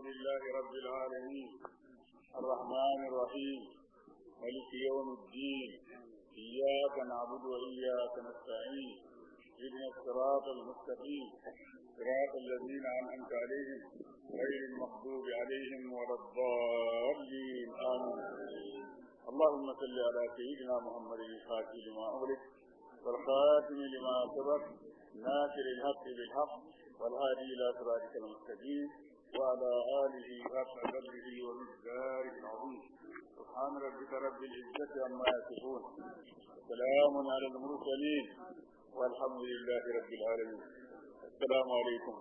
لله رب العالمين الرحمن الرحيم ملك يوم الدين إياك نعبد وإياك نستعين اهدنا الصراط المستقيم صراط الذين أنعمت عليهم غير المغضوب عليهم ولا الضالين آمين اللهم صل على سيدنا محمد الفاتح لما أغلق والخاتم لما سبق ناصر الحق بالحق والهادي إلى صراطك المستقيم وعلى آله حق قدره ومقداره العظيم سبحان ربك رب العزة عما يصفون سلام على المرسلين والحمد لله رب العالمين السلام عليكم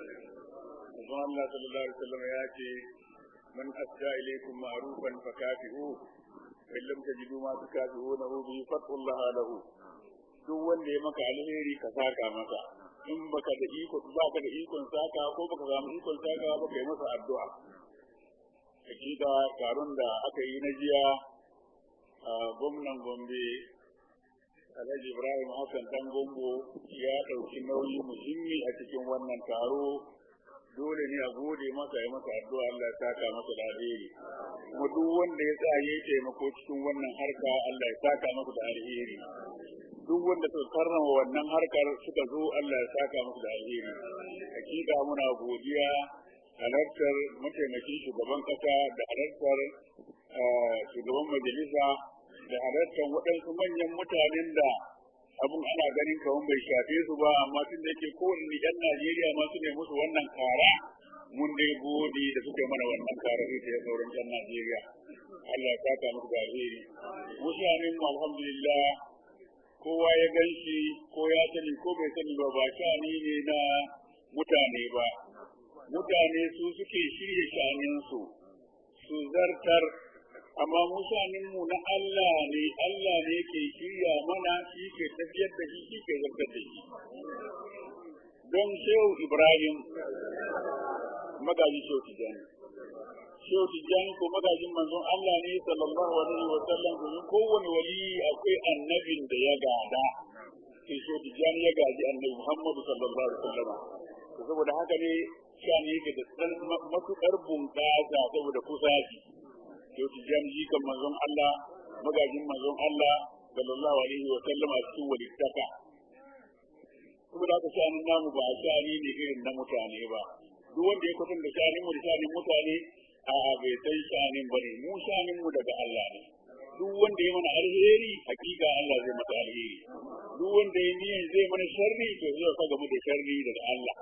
سبحان الله صلى الله عليه وسلم ياتي من أسدى إليكم معروفا فكافئوه فإن لم تجدوا ما تكافئونه به فاتقوا الله له duk wanda ya maka alheri ka saka masa in baka da iko baka da ikon saka ko baka samu ikon saka ba kai masa addu'a hakika taron da aka yi na jiya a gwamnan Gombe Alhaji Ibrahim Hassan dan Gombo ya ɗauki nauyi muhimmi a cikin wannan taro dole ne a gode masa ya masa addu'a Allah ya saka masa da alheri kuma duk wanda ya sa ya taimako cikin wannan harka Allah ya saka masa da alheri duk wanda suka karrama wannan harkar suka zo Allah ya saka musu da alheri hakika muna godiya halartar mataimakin shugaban kasa da halartar shugaban majalisa da halartar waɗansu manyan mutanen da abun ana ganin kawan bai shafe su ba amma tun da yake kowane yan Najeriya ma su ne musu wannan kara mun dai gode da suke mana wannan kara ita ya sauran yan Najeriya Allah ya saka musu da alheri mutanen mu alhamdulillah kowa ya gan shi ko ya sani ko bai sani ba ba shani ne na mutane ba mutane su suke shirya shaninsu su zartar amma mu na Allah ne Allah ne ke shirya mana shi ke tafiyar da shi shi ke zartar da shi don shehu Ibrahim magaji shehu Tijjani shehu Tijjani ko magajin manzon Allah ne sallallahu alaihi wa sallam domin kowane wali akwai annabin da ya gada sai shehu Tijjani ya gaji annabi Muhammadu sallallahu alaihi wa sallam saboda haka ne shani yake da tsan matukar bunƙasa saboda kusaci shehu Tijjani ji kan manzon Allah magajin manzon Allah sallallahu alaihi wa sallam a cikin walittaka saboda haka shanin namu ba shani ne irin na mutane ba duk wanda ya kwatanta shanin mu da shanin mutane a bai san shanin bane mu shanin mu daga Allah ne duk wanda ya mana alheri hakika Allah zai masa alheri duk wanda ya niyan zai mana sharri to zai saka mu da sharri daga Allah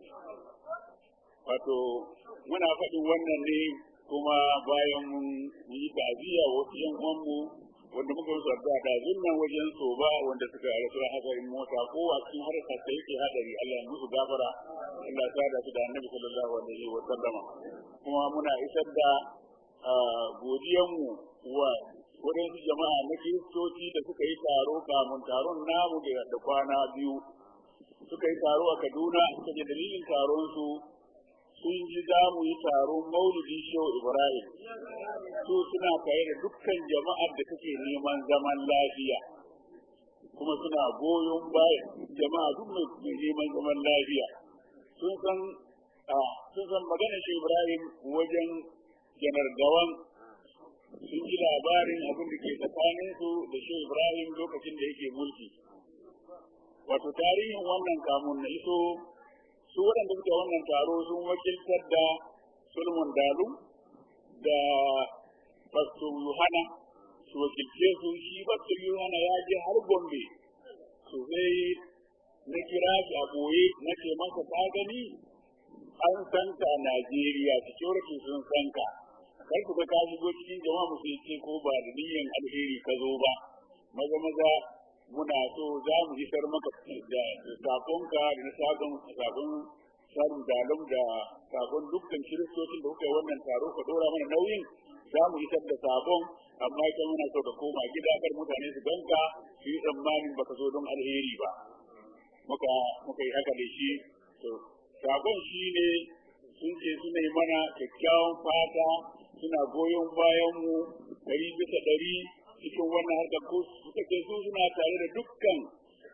wato muna faɗin wannan ne kuma bayan mun yi taziya wasu yan uwanmu wanda muka musu addu'a da zunnan wajen so ba wanda suka rasu hadarin mota ko a cikin harkar da yake hadari Allah ya musu gafara Allah ya sada su da Annabi sallallahu alaihi wa sallama kuma muna isar da godiyanmu wa waɗansu jama'a na kiristoci da suka yi taro kamun taron namu da kwana biyu suka yi taro a Kaduna suka je dalilin taron su sun ji za mu yi taron maulidi shehu Ibrahim su suna tare da dukkan jama'ar da take neman zaman lafiya kuma suna goyon bayan jama'a duk mai neman zaman lafiya sun san sun san magana shehu Ibrahim wajen janar gawan sun ji labarin abin da ke tsakanin su da shehu Ibrahim lokacin da yake mulki wato tarihin wannan kamun na iso su waɗanda suke wannan taro sun wakiltar da Solomon Dalu da Pastor Yohana su wakilce su shi Pastor Yohana ya je har Gombe su sai na kira shi a boye na ce masa ka gani an san ka a Najeriya security sun san ka kar ku ga ka shigo cikin jama'a mu sai ce ko ba da niyyar alheri ka zo ba maza maza muna so za mu isar maka da sakonka da na sakon sakon sarin dalum da sakon dukkan kiristocin da kuka yi wannan taro ka dora mana nauyin za mu isar da sabon amma ita muna so ka koma gida kar mutane su ganka su yi tsammanin baka zo don alheri ba muka muka yi haka da shi to sakon shi ne sun ce suna yi mana kyakkyawan fata suna goyon bayan mu ɗari bisa ɗari cikin wannan harkar ko suka ce su suna tare da dukkan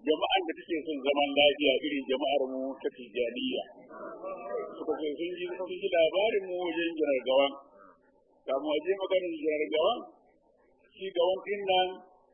jama'an da take son zaman lafiya irin jama'ar mu ta tijaniya suka ce sun ji sun ji labarin mu wajen jirar gawan kamu aje maganin jirar gawan shi gawan din nan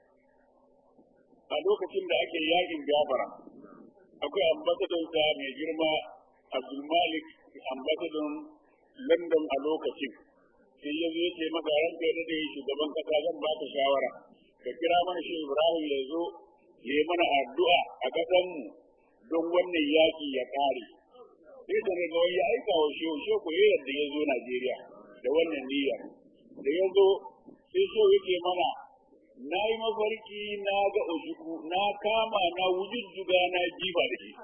a lokacin da ake yakin gabara akwai ambasadon sa mai girma abdulmalik ambasadon london a lokacin sai ya zo ya ce masa ranka ya dade shugaban kasa zan ba ka shawara ka kira mana shi ibrahim ya zo ya yi mana addu'a a ƙasanmu don wannan yaƙi ya ƙare. Sai da daga wani ya aika wa shehu shehu ko yadda ya zo Najeriya da wannan niyyar. Da ya zo sai shehu yake mana na yi mafarki na ga oshiku na kama na wujujjuga na jiba da shi.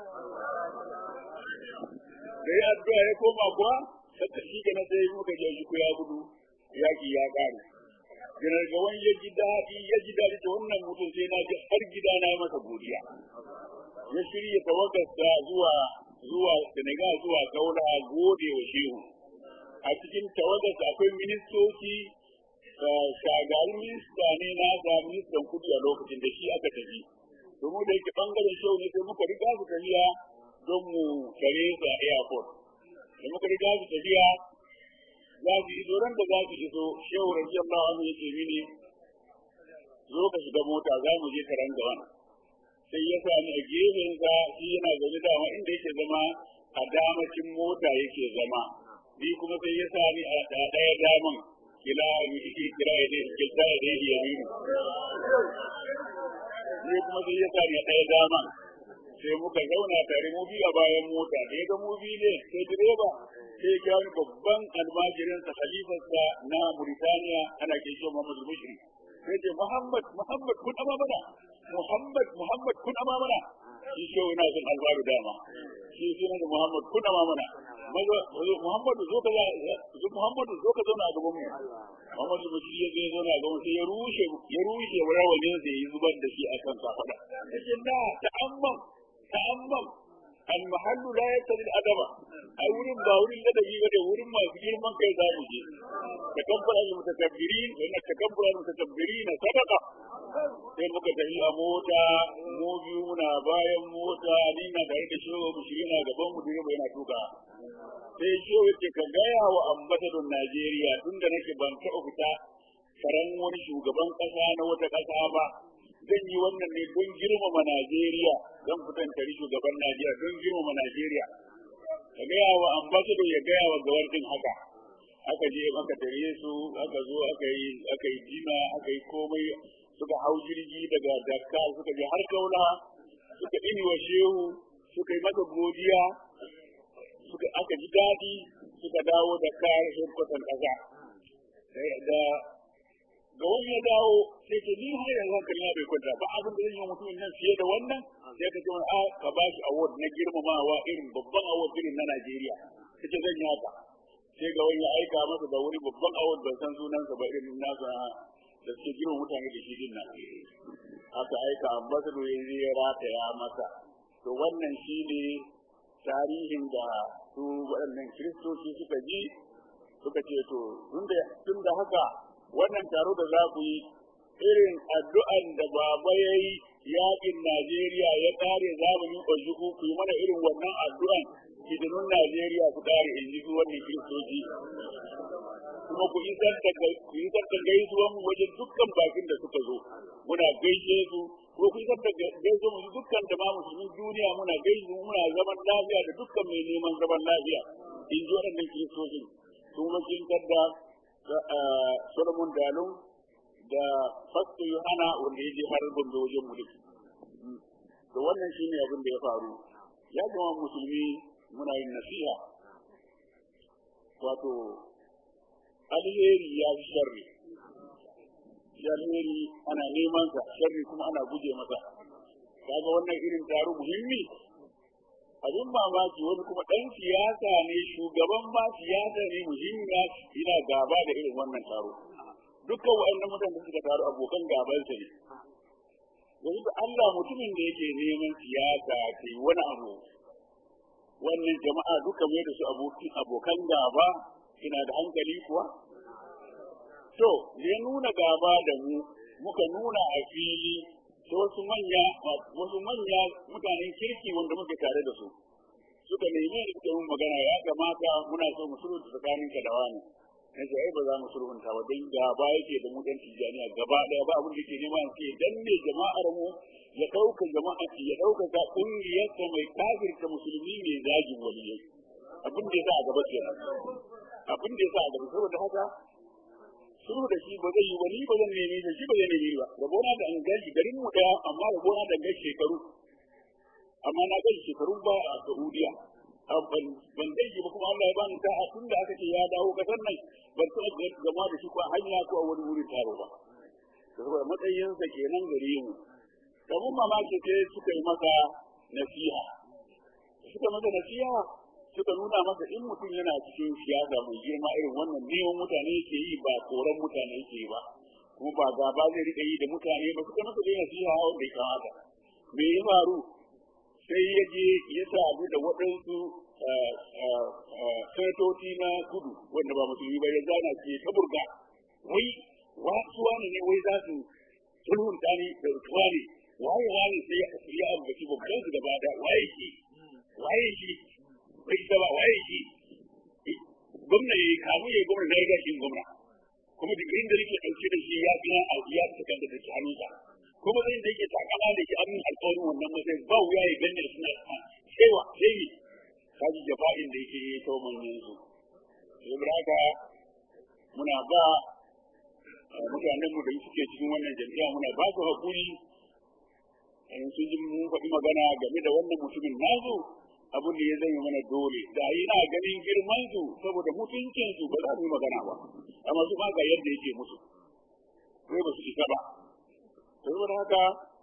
Da ya addu'a ya koma kuwa saka shi ga na sai muka je oshiku ya gudu yaƙi ya ƙare. Janar gawan ya ji daɗi ya ji daɗi ta wannan mutum sai na ji har gida na yi masa godiya. Ya shirya tawagarsa zuwa zuwa Senegal zuwa Kaula gode wa shehu. A cikin tawagarsa akwai ministoci shagarin minista ne na ga ministan kudi a lokacin da shi aka tafi. Domin da yake bangaren shehu ne sai muka riga su tafiya don mu tare sa airport. Da muka riga su tafiya za su iso ran da za su iso shehu radiyallahu anhu yake mini zo ka shiga mota za mu je karan gawan sai ya sami a gefen sa shi yana zaune dama inda yake zama a damacin mota yake zama ni kuma sai ya sami a ɗaya daman kila kira ya dai kila ya dai ya mini ni kuma sai ya sami a ɗaya daman sai muka zauna tare mu biyu a bayan mota da ya ga mu biyu ne sai direba sai ya wani babban almajirinsa khalifarsa na Mauritania ana ke shi Muhammad Mushri sai ce Muhammad Muhammad kun ama mana Muhammad Muhammad kun ama mana shi shi yana son albaru dama shi sunan da Muhammad kun ama mana maza Muhammad zo ka zo Muhammad zo ka zauna a gaban mu Muhammad Mushri ya zo zauna a gaban sai ya rushe ya rushe rawanin sai ya zubar da shi a kan kafada yace na ta'ammam ta'ammam المحل لا يقتضي الادب ai wurin ba wurin ladabi ba da wurin masu girman kai za mu je takabbur al mutakabbirin wa takabbur al mutakabbirin sadaqa sai muka tafi a mota mu biyu muna bayan mota ni na tare da shiwo mu shi yana gaban mu direba yana tuka sai shiwo yake ka gaya wa ambasadon Najeriya tunda nake ban taɓa fita karan wani shugaban ƙasa na wata ƙasa ba zan yi wannan ne don girmama Najeriya zan fitan tari shugaban Najeriya don girmama Najeriya ka gaya wa ambassador ya gaya wa gawar din haka aka je aka tare su aka zo aka yi aka yi jina aka yi komai suka hau jirgi daga Dakar suka je har Kaula suka ini wa shehu suka yi masa godiya suka aka ji daɗi suka dawo Dakar headquarter ƙasa da ga wani ya dawo sai ke ni har yanzu hankali na bai kwanta ba abin da zan yi mutumin nan fiye da wannan sai ka ce wani a ka ba shi award na girmamawa irin babban award irin na Najeriya ka ce zan yi haka sai ga wani ya aika masa da wani babban award ban san sunansa ba irin nasa da suke girma mutane da shi din nan aka aika ambassador ya je ya rataya masa to wannan shine tarihin da su waɗannan kiristoci suka ji suka ce to tun da haka wannan taro da za ku yi irin addu'an da baba ya yi yaƙin Najeriya ya ƙare zamanin Ojuku ku yi mana irin wannan addu'an hidinun Najeriya ku ƙare in ji wannan kiristoci. Kuma ku isar da ku isar da gaisuwan mu wajen dukkan bakin da suka zo. Muna gaishe su ko ku isar da gaisuwan mu dukkan da ma musulmin duniya muna gaishe muna zaman lafiya da dukkan mai neman zaman lafiya. In ji waɗannan kiristoci. Sun wakiltar da Solomon Dalun da Fasto Yohana wanda ya je har Gombe wajen mulki. To wannan shi ne abin da ya faru. Ya zama musulmi muna yin nasiha. Wato, alheri ya fi sharri. Shi alheri ana neman sa, sharri kuma ana guje masa. Kaga wannan irin taro muhimmi abin mamaki wani kuma ɗan siyasa ne shugaban ma siyasa ne muhimmiya yana gaba da irin wannan taro dukkan waɗannan mutane suka taru abokan gabansa ne yanzu da Allah mutumin da yake neman siyasa ke wani abu wannan jama'a duka mai da su abokan gaba suna da hankali kuwa to ya nuna gaba da mu muka nuna a fili sai wasu manya wasu manya mutanen kirki wanda muke tare da su suka nemi da suka mun magana ya kamata muna so mu sulhunta tsakanin ka da wani na ce ai ba za mu sulhunta ba don gaba yake da mu dan tijaniya gaba daya ba abin da ke nema ce dan ne jama'ar mu ya dauka jama'a ya dauka ka kungiyar ta mai kafirta musulmi mai zagin waliyai abin da ya sa a gaba kenan abin da ya sa a gaba saboda haka sulhu da shi ba zai yi wani ba zan nemi da shi ba zai nemi ba rabona da an gashi garin mu daya amma rabona da gashi shekaru amma na gashi shekaru ba a Saudiya ban gaji ba kuma Allah ya bani sa'a tun da aka ce ya dawo kasar nan ban taɓa zama da shi ko a hanya ko a wani wurin taro ba saboda matsayinsa kenan gare mu kamar mamaki sai suka yi masa nasiha suka masa nasiha suka nuna masa in mutum yana cikin siyasa mai girma irin wannan neman mutane yake yi ba koran mutane yake yi ba kuma ba gaba zai rika yi da mutane ba suka masa dai nasiha wanda ya kamata me ya faru sai ya je ya sadu da waɗansu sanatoci na kudu wanda ba musulmi ba ya zana ce ta burga wai wasu wani ne wai za su sulhunta ni da rutuwa ne waye wani sai ya ya ambaci babban su gaba da waye shi waye shi bai ta ba waye shi gwamna ya kamu ya gwamna na riga shi gwamna kuma digirin da nake ɗauke da shi ya fi na ya fi kan da take hannunsa kuma zai da yake takama da shi amin alƙawarin wannan matsayin ba wuya ya gane da suna cewa sai ne kaji jafa'in da yake yi kawo manyan su saboda haka muna ba mutanen mu da suke cikin wannan jami'a muna ba su haƙuri in sun ji mun faɗi magana game da wannan mutumin nazo abin da ya zama mana dole da yana ganin girman su saboda mutuncin su ba za mu yi magana ba amma su ba ga yadda yake musu sai ba su isa ba saboda haka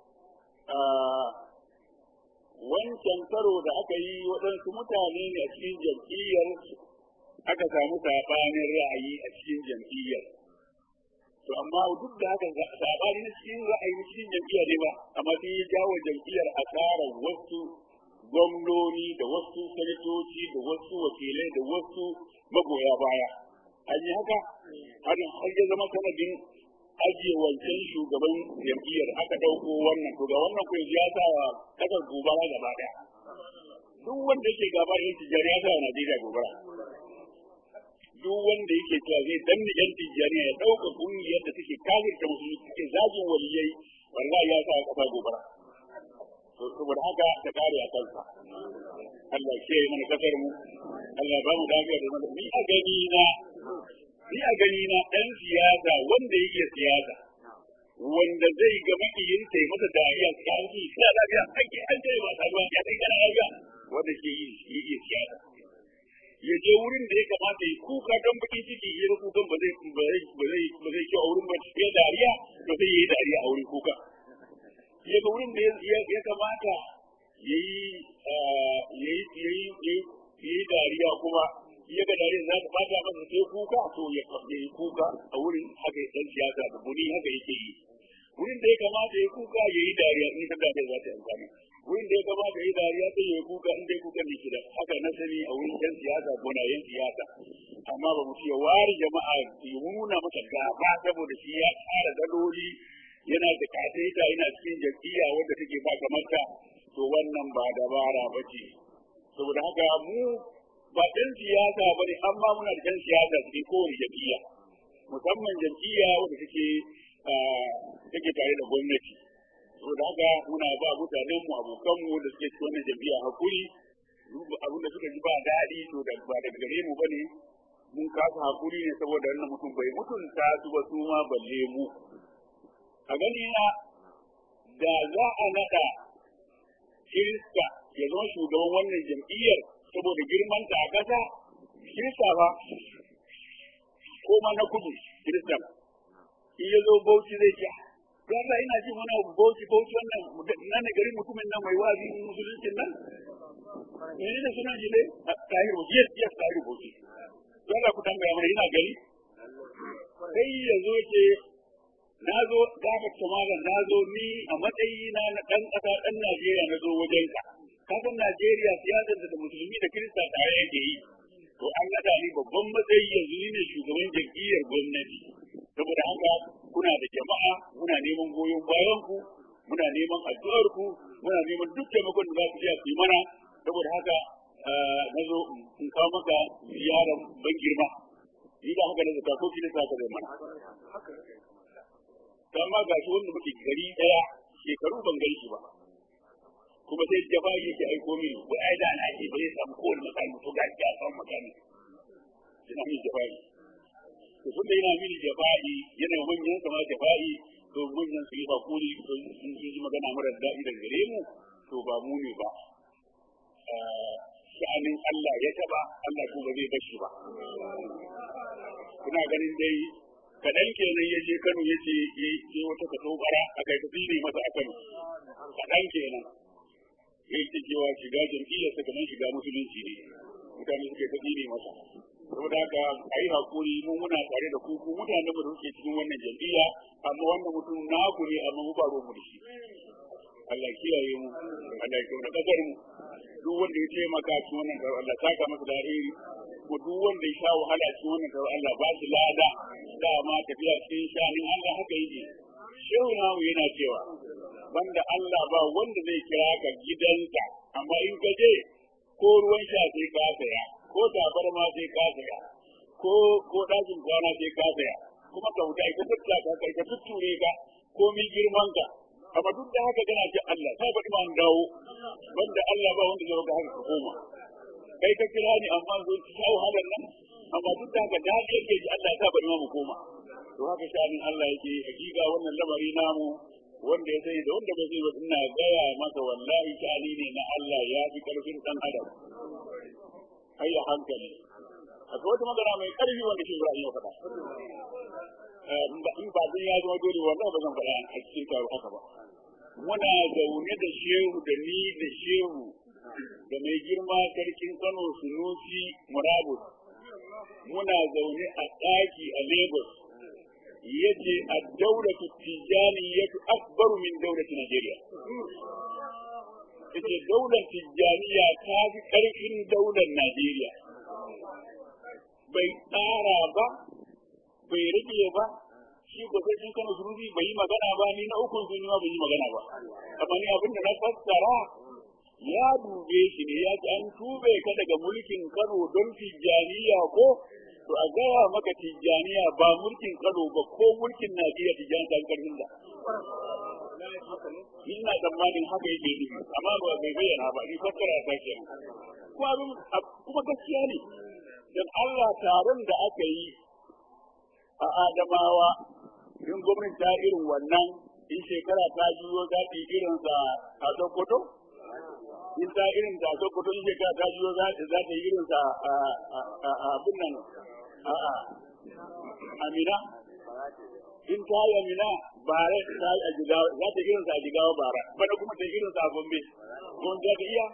wancan karo da aka yi waɗansu mutane ne a cikin jam'iyyar aka samu saɓanin ra'ayi a cikin jam'iyyar to amma duk da haka saɓani na cikin ra'ayi na cikin jam'iyyar ne ba amma sai ya jawo jam'iyyar asarar wasu gwamnoni da wasu sanatoci da wasu wakilai da wasu magoya baya an yi haka har ya zama sanadin ajiye wancan shugaban jam'iyyar aka ɗauko wannan to ga wannan ko ya sa wa kasar gobara gaba ɗaya duk wanda yake gaba da tijjani ya sa wa Najeriya gobara duk wanda yake cewa zai danne yan tijjani ya ɗauka ƙungiyar da take kafirta musulmi take zagin waliyai wallahi ya sa wa kasa gobara to saboda haka ta kare a kansa Allah ke mana kasar mu Allah ba mu lafiya da mana ni a gani na ni a gani na ɗan siyasa wanda yake siyasa wanda zai ga makiyin sai masa dariya siyasi suna lafiya ake an ce ba ta ruwa ya kai kana lafiya wanda ke yi yake siyasa ya je wurin da ya kamata ya kuka don bakin ciki ya ga kukan ba zai ba zai ba zai kyau a wurin ba ya dariya to sai yi dariya a wurin kuka ya ga wurin da ya kamata ya yi ya yi dariya kuma ya ga dare za ta bata masa sai kuka to ya yi kuka a wurin haka dan siyasa da buni haka yake yi wurin da ya kamata ya kuka ya yi dariya in ka dariya za ta yi amfani wurin da ya kamata ya yi dariya sai ya yi kuka in dai kuka ne kida haka na sani a wurin yan siyasa ko na yan siyasa amma ba mu ya ware jama'a ya nuna masa gaba saboda shi ya tsara daloli yana da kataita yana cikin jam'iyya wadda take ba kamar ta to wannan ba dabara ba ce saboda haka mu ba ɗan siyasa ba ne amma muna da ɗan siyasa cikin kowane jam'iyya musamman jam'iyya wadda take take tare da gwamnati saboda haka muna ba mutanen mu abokan mu da suke cikin wannan jam'iyya hakuri abin da suka ji ba daɗi to da ba daga gare mu bane mun kasa hakuri ne saboda wannan mutum bai mutunta su ba su ma balle mu a gani na da za a naɗa kirista ya zama shugaban wannan jam'iyyar saboda girman ta a ƙasa kirista ba ko ma na kudu kirista in ya zo bauchi zai ce yasa ina jin wani abu bauchi bauchi wannan na ne garin mutumin nan mai wazi musuluncin nan mene ne suna ji ne tahir bauchi yes yes tahir bauchi yalla ku tambaya mana ina gari sai ya zo ce na zo gabar malam na zo ni a matsayina na ɗan ƙasa ɗan Najeriya na zo wajenka kasan Najeriya siyasar da musulmi da Kirista tare yake yi. To an naɗa ni babban matsayi yanzu ni ne shugaban jam'iyyar gwamnati. Saboda haka kuna da jama'a muna neman goyon bayan ku muna neman addu'ar ku muna neman duk taimakon da za ku iya ku yi mana saboda haka na zo in kawo maka ziyarar ban girma ni da haka na zata ko kina sa ka zai mana amma ga shi wanda muke gari daya shekaru ban gan shi ba kuma sai jafa yake aiko mini ko ai da ana ce bai samu kowane makami to ga ya samu makami ina mini jafa'i to sun da yana mini jafa'i yana manyan sama jafa'i to manyan su yi hakuri to sun yi magana mara daɗi daga gare mu to ba mu ne ba sha'anin Allah ya taba Allah ko ba zai bashi ba kuna ganin dai kaɗan kenan ya je Kano ya ce ya wata ka tobara a kai tafi masa a Kano kaɗan kenan ya ce cewa shiga jam'iyyar sa kamar shiga musulunci ne mutane suke ta ne masa saboda haka a yi hakuri mun muna tare da ku ku mutanen da suke cikin wannan jam'iyya amma wannan mutum naku ne amma mu ba ruwan mu da shi Allah kiyaye mu Allah ya kauna kasar mu duk wanda ya taimaka cikin wannan karo Allah saka masa da alheri ko duk wanda ya sha wahala cikin wannan karo Allah ba shi lada dama tafiya cikin shanin Allah haka yake shehu namu yana cewa banda Allah ba wanda zai kira ka gidanka amma in ka je ko ruwan sha sai ka saya ko tabarma sai ka saya ko ko dakin kwana sai ka saya kuma ka wuta ka tutta ka kai ka tutture ka ko mi girman ka amma duk da haka kana ce Allah sai ba an dawo banda Allah ba wanda zai ga haka ka koma kai ka kira ni amma zo ki shawo halar nan amma duk da haka da haka yake ji Allah ya bari mu koma to haka shanin Allah yake hakika wannan lamari namu wanda ya sai da wanda bai sai ba ina gaya masa wallahi shani ne na Allah ya fi karfin dan adam ai a hankali akwai wata magana mai karfi wanda shi Ibrahim ya faɗa in ba zan ya zama dole wallahi ba zan faɗa a cikin taro haka ba muna zaune da shehu da ni da shehu da mai girma sarkin Kano Sunusi Murabus muna zaune a ɗaki a Lagos yace ad-dawlatu tijaniyatu akbaru min dawlati Najeriya yace daular tijaniya ta fi karfin daular Najeriya bai tsara ba bai rage ba shi ba sai sun kana surubi bai yi magana ba ni na ukun sun ma bai yi magana ba amma ni abin da na fassara ya dube shi ne ya ce an tube ka daga mulkin Kano don tijaniya ko to a gaya maka tijjaniya ba mulkin kano ba ko mulkin najeriya tijjani ta karfin da ina tsammanin haka yake nufi amma ba bai bayyana ba ni fassara ta ke kuma gaskiya ne dan Allah taron da aka yi a Adamawa in gwamnati ta irin wannan in shekara ta juyo za ta yi irin sa a Sokoto in ta irin ta Sokoto in shekara ta juyo za ta yi irin sa a abin nan a'a amina in ta yi amina bare ta yi a jigawa za ta irin sa a jigawa bara bana kuma ta irin sa a gombe don za ta iya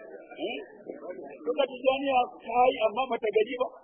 Duka tijaniya ta yi amma bata gaji ba.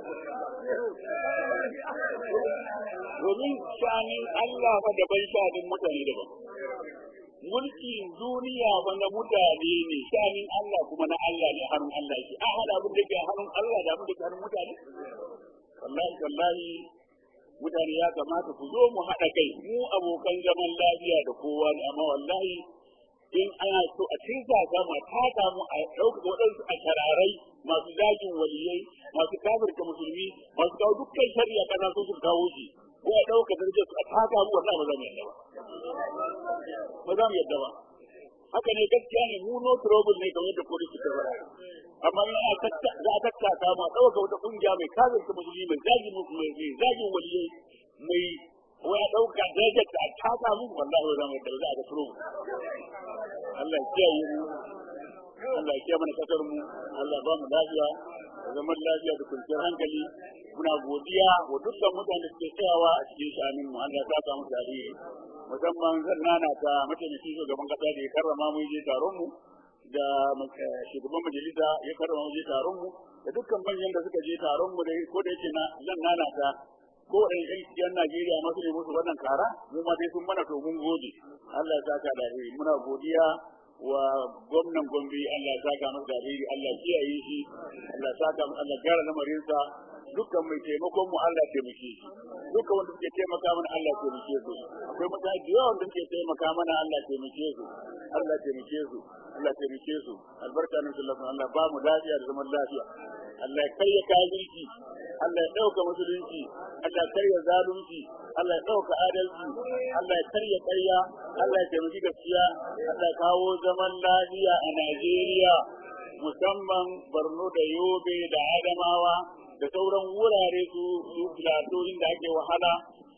Domin shanin Allah fa daban shanin mutane daban. Mulkin duniya ba na mutane ne, shanin Allah kuma na Allah ne hannun Allah ke. A haɗa abin da ke hannun Allah da abin da ke hannun mutane? wallahi wallahi mutane ya kamata ku zo mu haɗa kai mu abokan zaman lafiya da kowa ne amma wallahi in ana so a cinta ta mu ta mu a ɗauka waɗansu a shararai masu zagin waliyai masu kafirta musulmi masu kawo dukkan shari'a kana so su kawo shi ko a ɗauka darajar su a taka mu wallahi ba za mu yadda ba ba za mu yadda ba haka ne gaskiya ne mu no trouble ne kamar yadda police suka faɗa amma in a tatta za a tattaka ma ɗauka wata ƙungiya mai kazin ta musulmi mai zagin musulmi mai zagin waliyai mai wai a ɗauka darajar ta a taka mu wallahi ba za mu yadda ba za a ga trouble Allah ya kiyaye mu Allah ya kiyaye mana kasar mu Allah ba mu lafiya da zaman lafiya da kwanciyar hankali muna godiya wa dukkan mutanen da suke tsayawa a cikin sha'anin mu Allah ya saka mu tarihi musamman zan nana ta mataimakin shugaban kasa da ya karrama mu je taron mu da shugaban majalisa ya karrama mu je taron mu da dukkan manyan da suka je taron mu da ko da yake na zan nana ta ko da yan yan Najeriya masu ne musu wannan kara mu ma dai sun mana to mun gode Allah ya saka da muna godiya wa gwamnan Gombe Allah ya saka masa da alheri Allah ya kiyaye shi Allah ya saka masa Allah ya gyara lamarinsa dukkan mai taimakon mu Allah ya taimake shi dukkan wanda suke taimaka mana Allah ya taimake su akwai mutane da yawa wanda suke taimaka mana Allah ya taimake su Allah ya taimake su Allah ya taimake su albarka nan sallallahu alaihi Allah ba mu lafiya da zaman lafiya Allah ya karya kafirci Allah ya dauka musulunci Allah ya karya zalunci Allah ya dauka adalci Allah ya karya ƙarya Allah ya taimaki gaskiya Allah ya kawo zaman lafiya a Najeriya musamman Borno da Yobe da Adamawa da sauran wurare su su filato inda ake wahala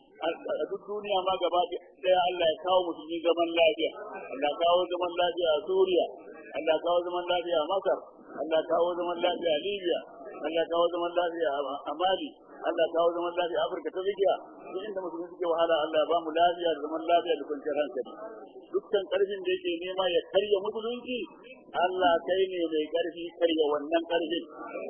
a duk duniya ma gaba daya Allah ya kawo musulmi zaman lafiya Allah ya kawo zaman lafiya a Suriya Allah ya kawo zaman lafiya a Masar Allah ya kawo zaman lafiya a Libya Allah ya kawo zaman lafiya a Mali Allah ya kawo zaman lafiya a Afirka ta Tsakiya duk inda musulmi suke wahala Allah ya ba mu lafiya da zaman lafiya da kwanciyar hankali dukkan karfin da yake nema ya karya musulunci Allah kai ne mai karfi karya wannan karfin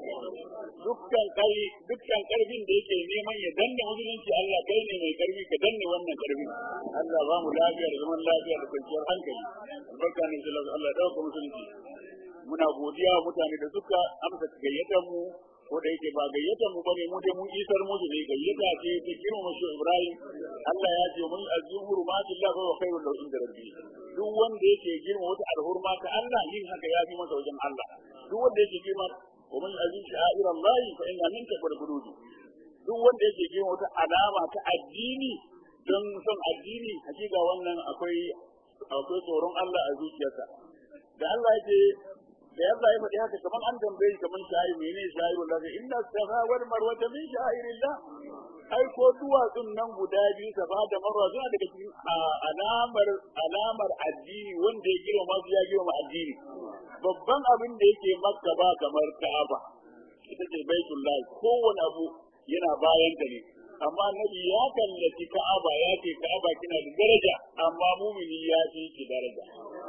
dukkan kai dukkan karfin da yake neman ya danne musulunci Allah kai ne mai karfi ka danne wannan karfin Allah ba mu lafiya da zaman lafiya da kwanciyar hankali albarka ne sallallahu Allah ya dauka musulunci muna godiya wa mutane da suka amsa gayyatar mu ko da yake ba gayyatar mu bane mu dai mun isar musu ne gayyata ce ta girma shi Ibrahim Allah ya ce mun azim hurumatillah wa khairul lahu inda rabbi duk wanda yake girma wata alhurma ta Allah yin haka ya fi masa wajen Allah duk wanda yake girma wa mun azim sha'ir Allah fa inna min takbar qulubi duk wanda yake girma wata alama ta addini don son addini hakika wannan akwai akwai tsoron Allah a zuciyarsa da Allah yake da Allah ya faɗi haka kamar an tambaye shi kamar shayi mene shayi wallahi inna safa wal marwa min sha'irillah ai ko duwatsun nan guda biyu safa da marwa suna daga cikin alamar alamar addini wanda ya girma su ya girma addini babban abin da yake makka ba kamar ka'aba ita ce baitullahi kowane abu yana bayan ta ne amma nabi ya kallaci ka'aba ya ce ka'aba kina da daraja amma mumini ya fi ki daraja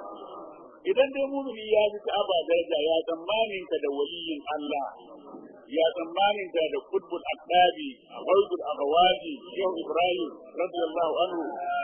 idan dai mumini ya fi ka'aba daraja ya tsammanin ka da waliyin Allah ya tsammanin ka da kutbul aqdabi ghaibul aghwaji shehu ibrahim radiyallahu anhu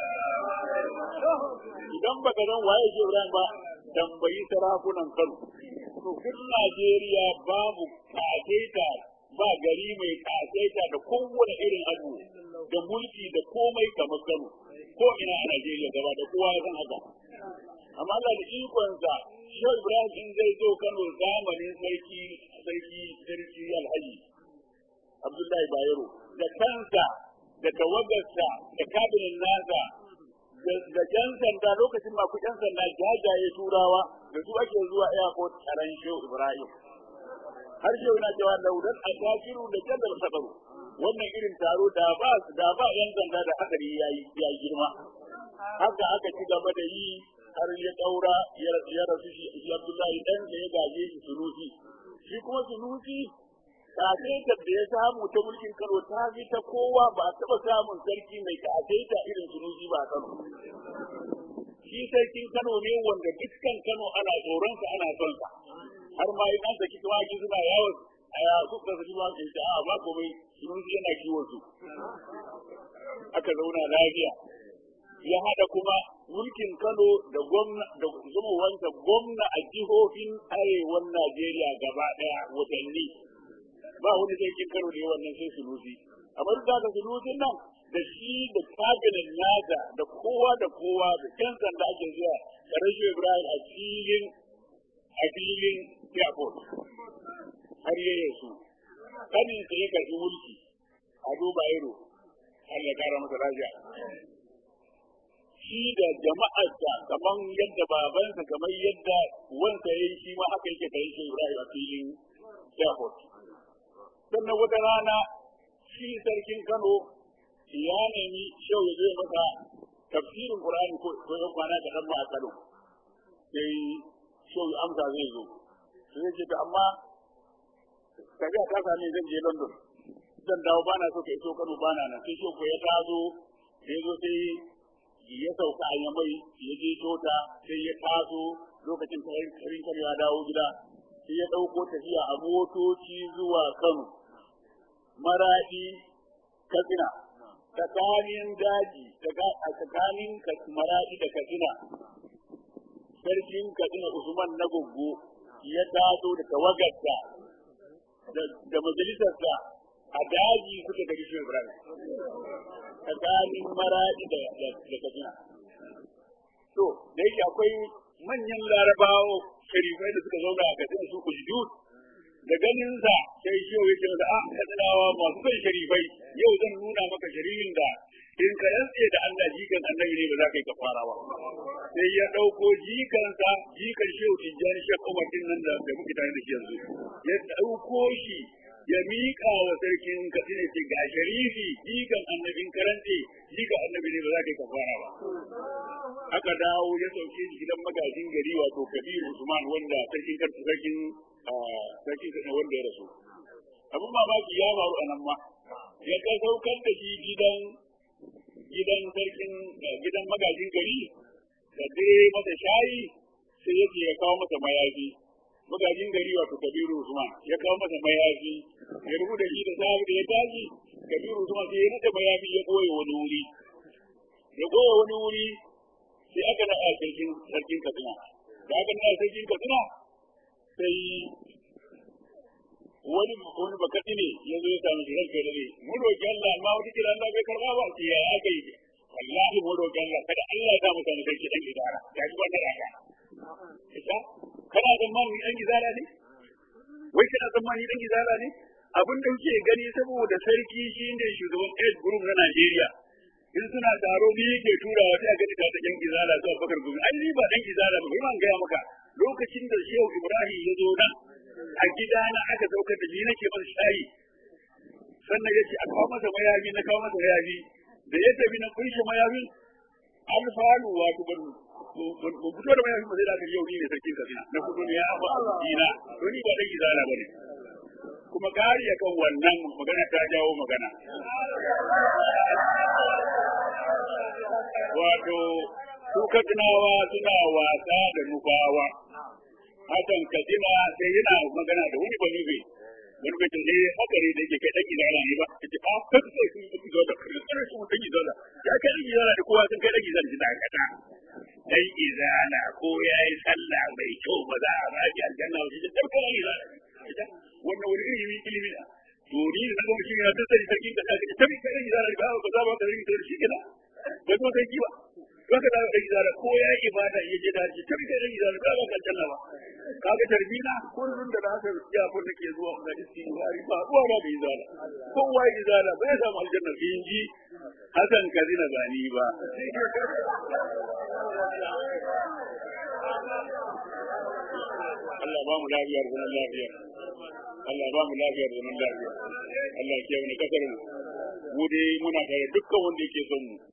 idan baka san waye shehu ibrahim ba tambayi sarakunan kano to duk Najeriya babu kasaita ba gari mai kasaita da kowane irin abu da mulki da komai kamar Kano ko ina a Najeriya gaba da kowa ya san haka amma Allah da ikonsa Shehu Ibrahim in zai zo Kano zamanin sarki sarki sarki Alhaji Abdullahi Bayero da kansa da tawagarsa da kabinet nasa da jan sanda lokacin ma ku jan sanda jajaye turawa da su ake zuwa airport taron Shehu Ibrahim har shehu na cewa laudan asafiru da jadal sadaru wannan irin taro da ba da ba yan sanda da hadari yayi ya girma haka aka ci gaba da yi har ya daura ya rasu shi Abdullahi dan da ya gaje shi sunusi shi kuma sunusi kasaita da ya samu ta mulkin Kano ta fi ta kowa ba taɓa samun sarki mai kasaita irin sunusi ba Kano shi sarkin Kano ne wanda dukkan Kano ana tsoronsa ana son sa har ma yi ɗan saki tumaki suna yawon a ya suka saki tumaki ta a ba komai sunusi yana kiwon su aka zauna lafiya ya haɗa kuma mulkin Kano da gwamna da zumowansa gwamna a jihohin arewan Najeriya gaba ɗaya watanni ba wani sarkin Kano ne wannan sai sunusi amma duk da sunusin nan da shi da kabinet nasa da kowa da kowa da ƴan sanda ake zuwa da rashin Ibrahim a filin a filin airport har ya yasu kanin sa ya karɓi mulki a duba iro Allah ya kara masa lafiya shi da jama'arsa kamar yadda babansa kamar yadda wansa ya yi shi ma haka yake kai shi Ibrahim a filin airport sannan wata rana shi sarkin Kano ya nemi shau ya zai masa tafsirin Qur'ani ko ko kwana da dan a Kano sai shau amsa zai zo sai ce ta amma kaga ka sani zan je London zan dawo bana so ka iso Kano bana nan sai shau ko ya tazo ya zo sai ya sauka a yamai ya je tota sai ya taso lokacin karin kar ya dawo gida sai ya ɗauko tafiya a motoci zuwa Kano maraɗi katsina tsakanin daji tsakanin maraɗi da katsina sarkin Katsina Usman na Goggo ya taso da tawagarsa da majalisarsa a daji suka gari shi Ibrahim tsakanin maradi da Katsina. To, da yake akwai manyan larabawa sharifai da suka zauna a Katsina su kujidud da ganinsa sai shi ya ce da a katsinawa masu son sharifai yau zan nuna maka sharifin da in ka rantse da Allah jikan annabi ne ba za ka yi kafara ba sai ya ɗauko jikansa jikan shehu tijjani shek umar din nan da muke tare da shi yanzu ya ɗauko shi ya miƙa wa sarkin katsina ce ga sharifi jikan annabin karante jikan annabi ne ba za ka yi kafara ba aka dawo ya sauke shi gidan magajin gari wato kabiru usman wanda sarkin sarkin sarkin katsina wanda ya rasu abin mamaki ya faru a nan ma ya ka saukar da shi gidan gidan sarkin gidan magajin gari da dai masa shayi sai yake ya kawo masa mayafi magajin gari wato kabiru usman ya kawo masa mayafi ya rubuta shi da sahabi da ya tashi kabiru usman sai ya nada mayafi ya goye wani wuri ya goye wani wuri sai aka na sarkin sarkin katsina da aka na sarkin katsina sai wani wani bakati ne ya zo ya samu shi ranka da ne mu roki Allah amma wata kira Allah bai karba ba sai ya aka yi wallahi mu roki Allah kada Allah ya samu samu sarki dan idara ya ji wannan raka ita kana zamani dan izala ne wai kana zamani dan izala ne abin da kuke gani saboda sarki shine shugaban aid group na Najeriya in suna taro ni yake turawa sai a gani ta dan izala su Abubakar Gumi ai ni ba dan izala ba ban gaya maka lokacin da Shehu Ibrahim ya zo nan a gidana aka saukar da ni nake masa shayi sannan ya ce a kawo masa mayafi na kawo masa mayafi da ya tafi na kunshe mayafin alfalu wato ban ban fito da mayafin ba sai da aka yau ni ne sarkin kasina na fito ne ya ba dina to ni ba dan izala ba ne kuma kari akan wannan magana ta jawo magana wato su katsinawa suna wasa da nufawa hakan katsina sai yana magana da wani bani bai wani bai tunai haka ne da yake kai dan izala ne ba yace a kan sai sun yi izala kan su dan izala ya kai dan izala da kowa sun kai dan izala da kata dan izala ko yayi sallah mai kyau ba za a baki aljanna ba shi da dan izala wannan wani ilimi ilimi na to ni da kuma shi na tattari sarki da kake tabi kai dan izala ba ba za ba ka rinka shi kenan ba ko sai ki ba Baka da da izara ko ya yi ibada ya je da shi tabi kai da izara ba ka aljanna ba kaga tarbina kullun da haka ya ko take zuwa ga istighfari ba ruwa ba da izala kowa izala bai samu aljanna in ji hasan kazina zani ba Allah ba mu lafiyar zaman lafiya Allah ba mu lafiyar zaman lafiya Allah ya kiyaye kasar mu mu dai muna tare dukkan wanda yake son mu